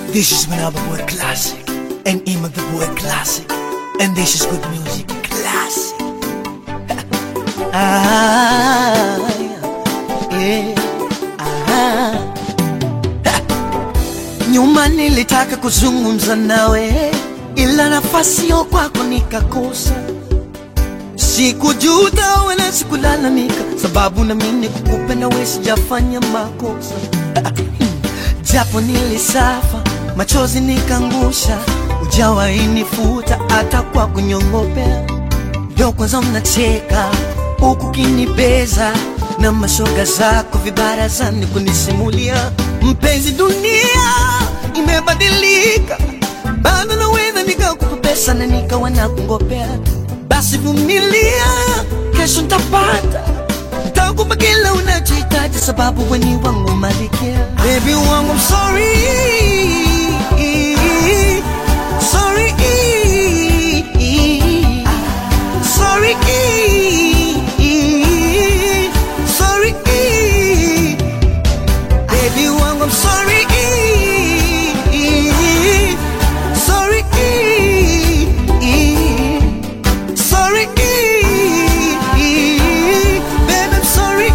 This is Manaba Boy Classic and Ima the Boy Classic. And this is good music classic. ah, yeah, ah. Nyuma nilitaka kuzungumza nawe, ila nafasi yo kwako nikakosa. Sikujuta wala sikulalamika, sababu naamini kukupenda wewe sijafanya makosa. Japo nilisafa, machozi nikangusha, ujawahi nifuta hata kwa kunyongopea. Ndio kwanza mnacheka huku kinibeza na mashoga zako vibarazani kunisimulia. Mpenzi, dunia imebadilika, bado naweza nikakupesa na nikawa nakungopea. Basi vumilia, kesho ntapata takupa kila unachohitaji, sababu weni wangu malikia. Baby wangu, I'm sorry, sorry, sorry, sorry, baby wangu, I'm sorry, sorry, sorry, baby, I'm sorry.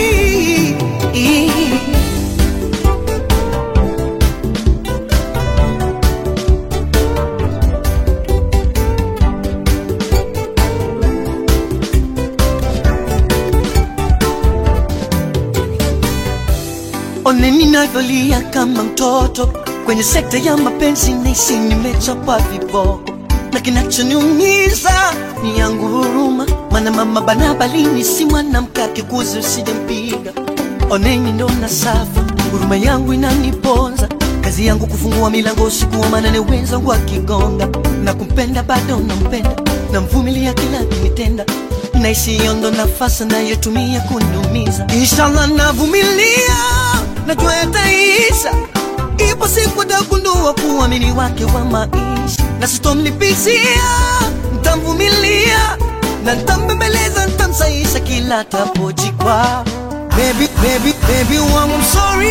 One ninavyolia kama mtoto kwenye sekta ya mapenzi, nahisi nimechapa viboko, na kinachoniumiza ni yangu huruma, maana mama bana balini si mwanamke akikuzi usijempiga. Oneni ndo na safa, huruma yangu inaniponza, kazi yangu kufungua milango usiku wa manane, wenzangu akigonga, na kumpenda bado nampenda, namvumilia kila kinitenda naishi hiyo ndo nafasi nayotumia kuniumiza. Inshallah navumilia, najua yataisha. Ipo siku tagundua kuamini wake wa maisha, na sitomlipizia, ntamvumilia na ntambembeleza, ntamsaisha kila tapojikwa. Baby, baby, baby wangu, I'm sorry